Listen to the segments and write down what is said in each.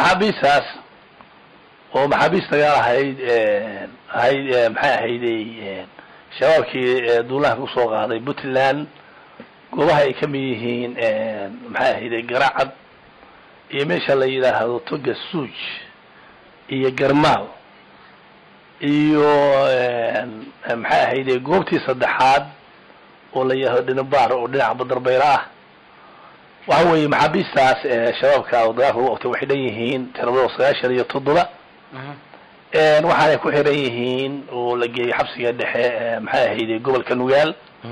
maxaabiistaas oo maxaabiis dagaal ahayd ahayd maxay ahayday shabaabkii duulaha kusoo qaaday puntland goobaha ay kamid yihiin maxay ahayday garacad iyo meesha la yidhaahdo toga suuj iyo garmaal iyo maxay ahayday goobtii saddexaad oo la yidhahdo dhinabaar oo dhinaca badarbayla ah waxa weeye maxaabiistaas shabaabka oo dagaalka lagu qabtay waxay dhan yihiin tiradooda sagaashan iyo toddoba waxaanay ku xiran yihiin oo la geeyey xabsiga dhexe maxay ahayday gobolka nugaal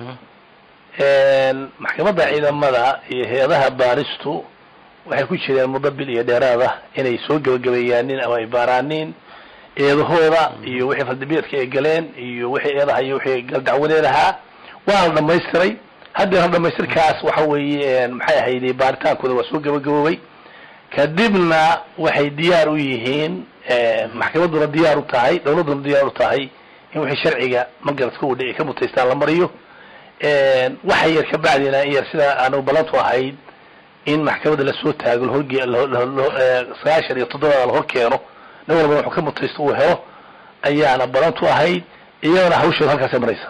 maxkamadda ciidamada iyo hay-adaha baaristu waxay ku jireen muddo bil iyo dheeraada inay soo gebagabeeyaanin ama ay baaraaniin eedahooda iyo wixii faldambiyeedka ay galeen iyo wixii eedaha iyo wixii galdacwadeed ahaa waana dhamaystiray haddeena dhamaystirkaas waxa weeye maxay ahayday baaritaankooda waa soo gebagaboobay kadibna waxay diyaar u yihiin maxkamadduna diyaar u tahay dawladduna diyaar u tahay in wixii sharciga magaradka u dhici ka mutaystaan la mariyo waxa yar ka bacdina in yar sida aanu ballantu ahayd in maxkamadda lasoo taago lahorge sagaashan iyo toddobada lahor keeno nin walba wuxuu ka mutaysto uu helo ayaana ballantu ahayd iyadana hawsheedu halkaasay maraysa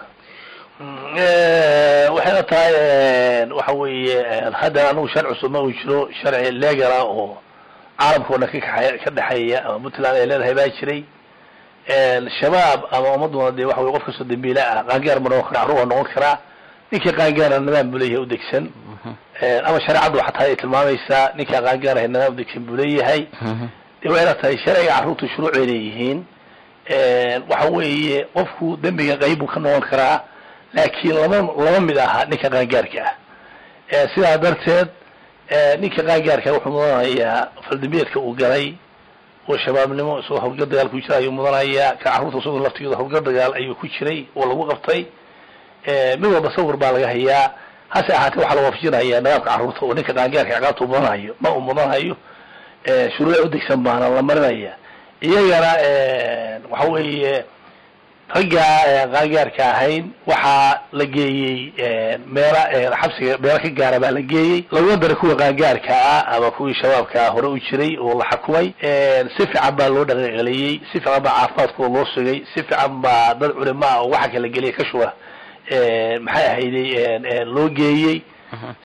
waxayna tahay waxa weeye hadda anigu sharci cusub ma uu jiro sharci legala oo caalamka o dhan kakaxay ka dhexeeya ama puntland ay leedahay baa jiray shabaab ama ummaduna dee waxa weye qof kastoo dambiile ah qaangaar ma noqon kara carruur waa noqon karaa ninkii qaangaara nidaam buu leeyahay udegsan ama shareecaddu xataa ay tilmaamaysaa ninkaa qaangaar ahay nidaam udegsan buu leeyahay de waxayna tahay sharciga carruurtu shuruuc ay leeyihiin waxa weeye qofku dembiga qayb buu ka noqon karaa laakiin lama lama mid aha ninka qaangaarka ah sidaa darteed ninka qaangaarka wuxuu mudanayaa faldambiyeedka uu galay oo shabaabnimo isagoo hawlgal dagaal ku jira ayuu mudanayaa ka carruurta isagoo laftigeeda hawlgal dagaal ayuu ku jiray oo lagu qabtay mid walba sawir baa laga hayaa hase ahaatee waxaa la waafajinayaa nidaamka carruurta oo ninka qaangaarka ciqaabta u mudanayo ma uu mudanayo shuruuc udegsan baana la marinaya iyagana waxa weeye ragga qaangaarka ahayn waxaa la geeyey meela xabsiga meelo ka gaara baa la geeyey laguma daray kuwa qaangaarka ah ama kuwii shabaabka hore u jiray oo la xukumay si fiican baa loo dhaqanceliyey si fiican baa caafimaadkooda loo sugay si fiican baa dad culimo ah oo waxa kala geliya ka shuba maxay ahayday loo geeyey